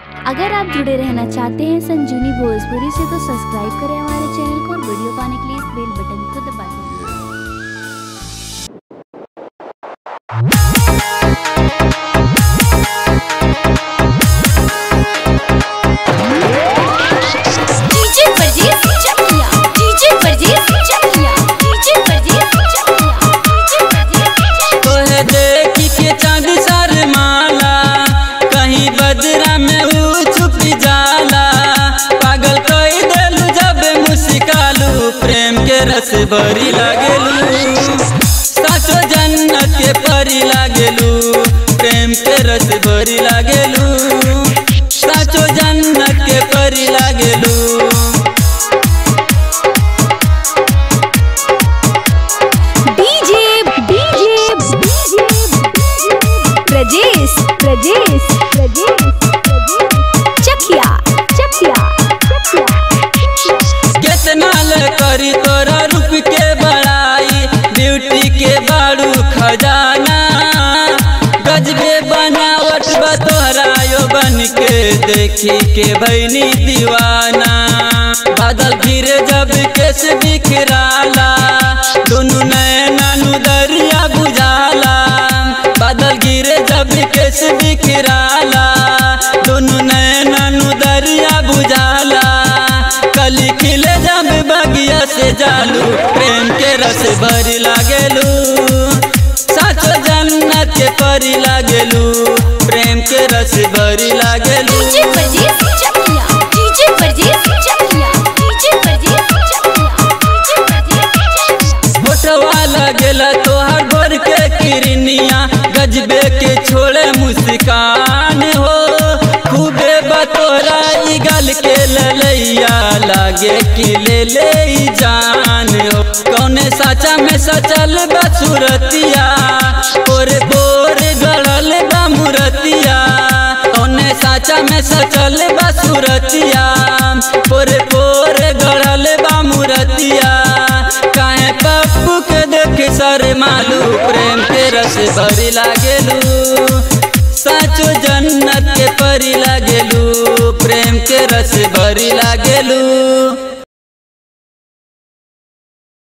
अगर आप जुड़े रहना चाहते हैं संजीवनी भोजपुरी से तो सब्सक्राइब करें हमारे चैनल को और वीडियो पाने के लिए इस बेल बटन को दबा दें डीजे परदेस चकिया डीजे परदेस चकिया डीजे परदेस चकिया डीजे परदेस तोहे देखी के चांद शर्माला कहीं बदरा में ऊ छुप जाला पागल कई देलू जब मुस्कालू प्रेम के रस भरी लागेलू साचो जन्नत के परी लागेलू प्रेम के रस भरी लागेलू साचो जन्नत के परी लागेलू DJ DJ DJ Prajesh Prajesh Prajesh Chakiya Chakiya Chakiya केतना ले करी तोरा रूप के बड़ाई ब्यूटी के बारू खजाना गजबे बनावट बा तोहरा यो बन के देखी के भैनी दीवाना बादल गिरे जब केस बिखराला दोनों नैना नु दरिया बुझाला बादल गिरे जब केस बिखराला दोनों नैना नु दरिया बुझाला कली खिले जब बगिया से जालू प्रेम के रस भरी लागेलू साचो जन्नत के परी लागेलू प्रेम के रस भरी लागेलू डीजे परदेस चकिया डीजे परदेस चकिया डीजे परदेस चकिया डीजे परदेस फोटवा लगेला तोहर गोर के किरनिया गजबे के छोड़े मुस्कान हो खूबे बतोरा ई गल के ललैया लागे कि ले ले ई जान हो कौने साचा में सचल बसुरतिया और बोर गड़ल बा मुरतिया कौने साचा में सचल बसुरतिया पोरे पोरे गड़ल बा मुरतिया काहे पप्पू के देख सर मालू प्रेम के रस भरी लागेलू साचो जन्नत के परी लागेलू प्रेम के रस भरी लागेलू